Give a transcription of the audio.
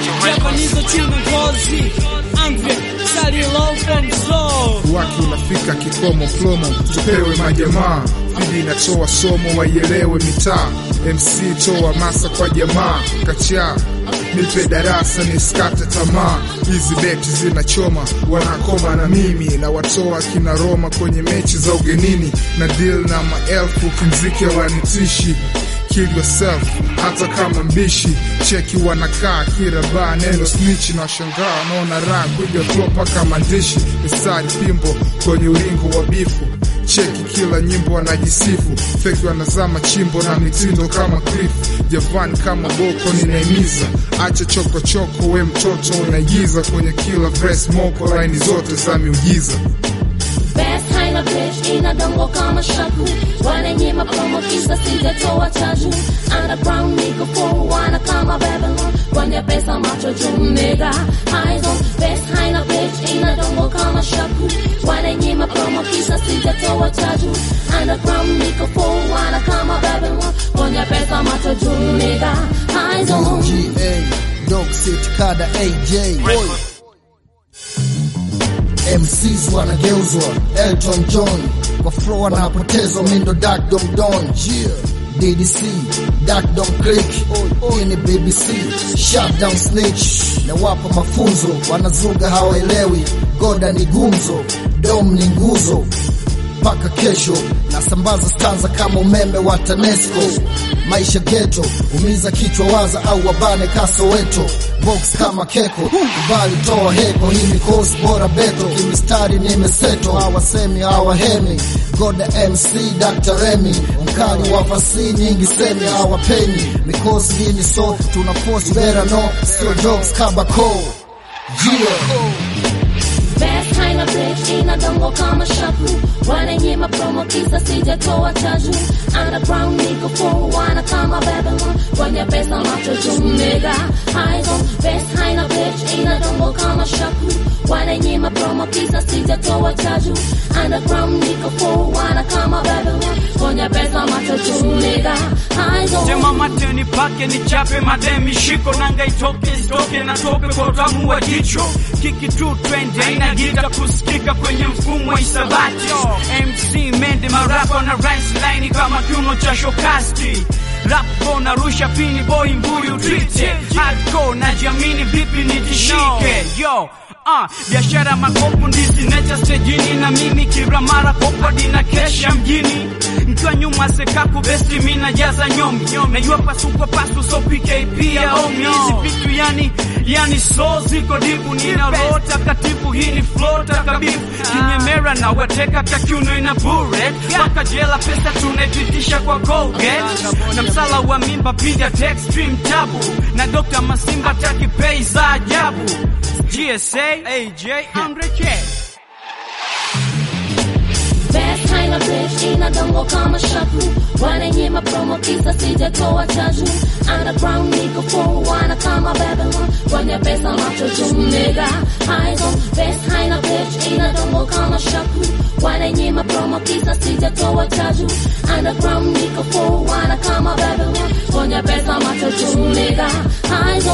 Japanizo chini ngozi Angry Sali low from soul waki unafika kikomo plomo, tupewe majamaa fidi inatoa somo, waielewe mitaa. MC toa masa kwa jamaa, kachaa nipe darasa nisikate tamaa. Hizi beti zinachoma, wanakoma na mimi na watoa kina Roma kwenye mechi za ugenini na deal na maelfu kimziki wanitishi kill yourself hata kama mbishi cheki wanakaa kila baa neno snitch na shangaa naona raha kuja flow paka maandishi mistari pimbo kwenye ulingo wa bifu cheki kila nyimbo wanajisifu feki wanazama chimbo na mitindo kama cliff javan kama boko ninaimiza acha chokochoko we mtoto unaigiza kwenye kila verse moko laini zote za miujiza Best haina bitch inadongo kama shaku wananyima promo kisa sijatoa chaju underground niko for wana kama Babylon kwenye pesa macho juu nigga eyes on best haina bitch inadongo kama shaku wananyima promo kisa sijatoa chaju underground niko for wana kama Babylon kwenye pesa macho juu nigga eyes on GA Dog City Kada AJ MCs wanageuzwa Elton John kwa flow wanapotezwa mindo Dark Dom Don yeah. DDC Dark Dom Click hii ni BBC Shutdown Snitch na wapa mafunzo wanazuga hawaelewi Goda ni gumzo Dom ni nguzo mpaka kesho nasambaza stanza kama umeme wa TANESCO maisha geto umiza kichwa waza au wabane kasoweto box kama keko kubali toa heko hii ni course bora beto kimistari nimeseto hawasemi hawahemi goda mc dr remy mkali wa fasi nyingi semi hawapeni mikosi hii ni so tuna force better no sio jokes kabako yeah. Best haina bitch inadongo kama shaku wananyima promo kisa sijatoa chaju underground niko for wana kama Babylon kwenye pesa macho juu nigga eyes on best haina bitch inadongo kama shaku wananyima promo kisa sijatoa chaju underground niko for wana kama Babylon kwenye pesa macho juu nigga eyes on Tema mate nipake nichape mademi shiko nanga itoke isitoke na tope kwa utamu wa jicho kiki tu twende ina gita kusikika kwenye mfumo wa isabati MC mende marapa na rice line kama kiuno cha shokasti rap go na rusha pini boy mbuyu twite hardcore na jamini vipi nitishike yo Ah, biashara makopo ndizi necha stejini na mimi kila mara kopadi na kesha mjini nikiwa nyuma sekaku besti mina jaza nyomi najua pasuko pasu so PKP ya omi hizi vitu yani yani so ziko dipu nina roho takatifu hii ni flow takabifu kinyemera na wateka kakiuno ina bure mpaka jela pesa tunaipitisha kwa Colgate na msala wa mimba piga text stream tabu na Dr. Masimba taki pay za ajabu GSA AJ 100K Best haina bitch inadongo kama shaku wananyima promo kisa sijatoa chaju underground niko for wana kama Babylon kwenye pesa macho juu nigga eyes on best haina bitch inadongo kama shaku wananyima promo kisa sijatoa chaju underground niko for wana kama Babylon kwenye pesa macho juu nigga eyes